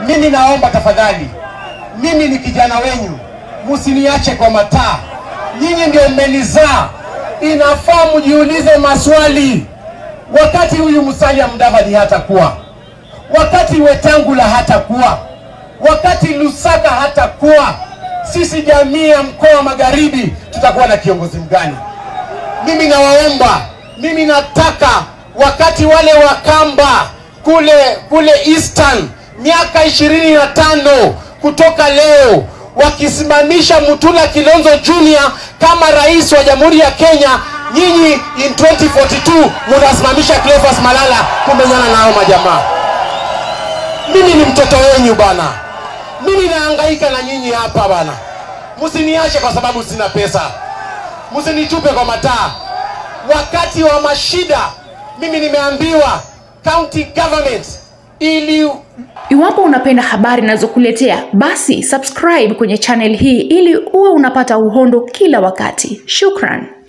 Mimi naomba tafadhali, mimi ni kijana wenyu, msiniache kwa mataa. Nyinyi ndio mmenizaa, inafaa mjiulize maswali. Wakati huyu Musalia Mudavadi hatakuwa, wakati Wetangula hatakuwa, wakati Lusaka hatakuwa, sisi jamii ya mkoa wa Magharibi tutakuwa na kiongozi mgani? Mimi nawaomba, mimi nataka wakati wale Wakamba kule kule Eastern miaka ishirini na tano kutoka leo wakisimamisha Mutula Kilonzo Junior kama rais wa Jamhuri ya Kenya, nyinyi in 2042 munasimamisha Cleophas Malala kumenyana nao majamaa. Mimi ni mtoto wenyu bana, mimi nahangaika na nyinyi hapa bana, msiniache kwa sababu sina pesa, msinitupe kwa mataa. Wakati wa mashida, mimi nimeambiwa county government ili Iwapo unapenda habari ninazokuletea basi subscribe kwenye channel hii ili uwe unapata uhondo kila wakati. Shukran.